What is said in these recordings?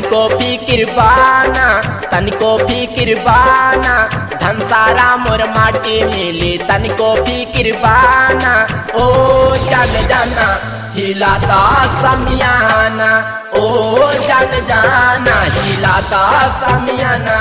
तनिको फिकिर बाना तनिको फिकिर बाना धन सारा मोर माटी मिली तनिको फिकिर बाना ओ जान जाना हिलाता समियाना ओ जान जाना हिलाता समियाना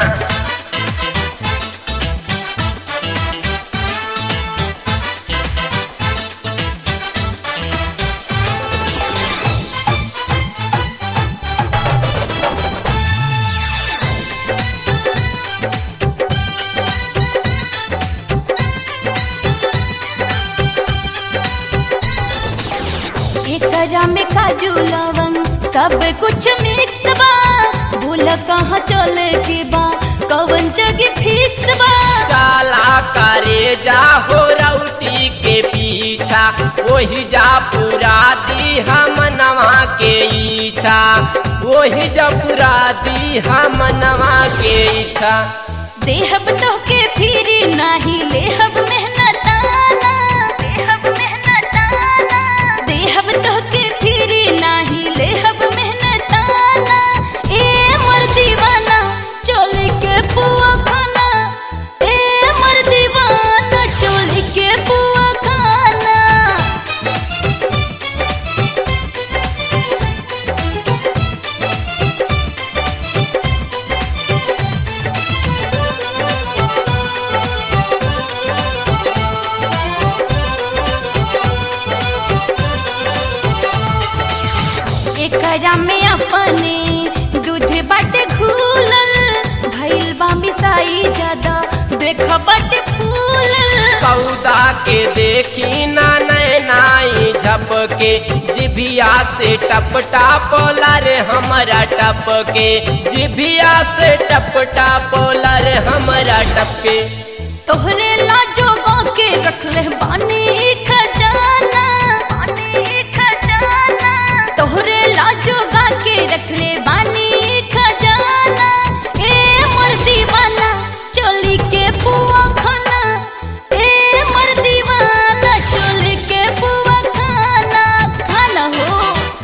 एकरा में काजू लवंग सब कुछ मिक्स बा भूल कहाँ चले के बा कवन जगह फिक्स बा चाला करे जा हो रउटी के पीछा वही जा पूरा दी हम नवा के इच्छा वही जा पूरा दी हम नवा के इच्छा देहब तो के फिरी नाही लेहब मेहनताना देहब मेहनताना देहब तो के फिरी नाही लेहब मेहनताना ए मर दीवाना चोली के पुआ खाना ए मर दीवाना चोली के पुआ खाना एकरा में अपने दूध बाटे घूलल भइल बा मिसाई ज्यादा देख बाटे फूलल सौदा के देखी ना नैनाई झपके जिभिया से टप टापोला रे हमारा टपके जिभिया से टप टापोला रे हमारा टपके तोहरे लाजो के रखले बानी खजाना बानी खजाना तोहरे लाजो के रखले बानी खजाना ए मर दीवाना चोली के पुआ खाना ए मर दीवाना चोली के पुआ खाना खाना हो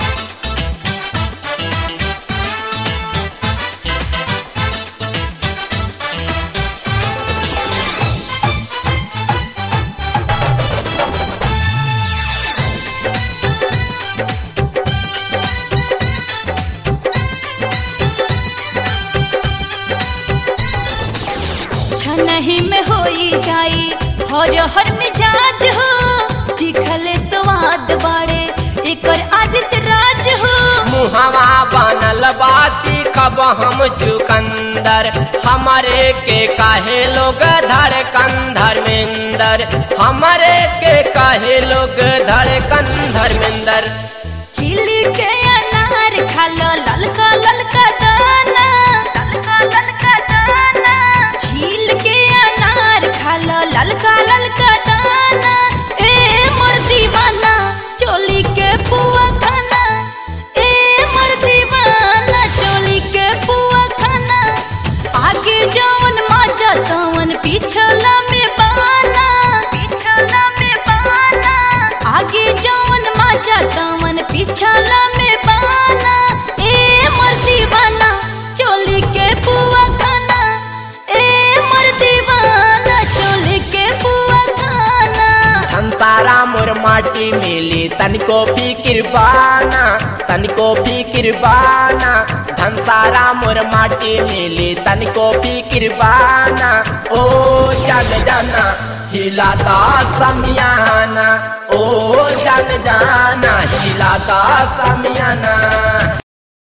छनही में होई जाई हर हर मिजाज हो चिखले स्वाद बाड़े एकर आदित राज हो मुहवा बनल बाची कब हम चुकंदर हमारे के काहे लोग धड़कन धर्मेंदर हमारे के काहे लोग धड़कन धर्मेंदर चिली के अनार खालो ललका ललका दाना ललका ललका दाना छील के अनार खालो ललका ललका दाना ए मोर दीवाना चोली के पुआ खाना ए मोर दीवाना चोली के पुआ खाना आगे जवन माजा तवन पिछला में बाना पिछला में बाना आगे जवन माजा तवन पिछला में बाना ए मर दीवाना चोली के पुआ खाना ए मर दीवाना चोली के पुआ खाना संसारा मोर माटी मिली तनिको फिकिर बाना तनिको फिकिर बाना धन सारा मोर माटी मिली तनिको फिकिर बाना ओ जान जाना हिलाता समियाना ओ जान जाना हिलाता समियाना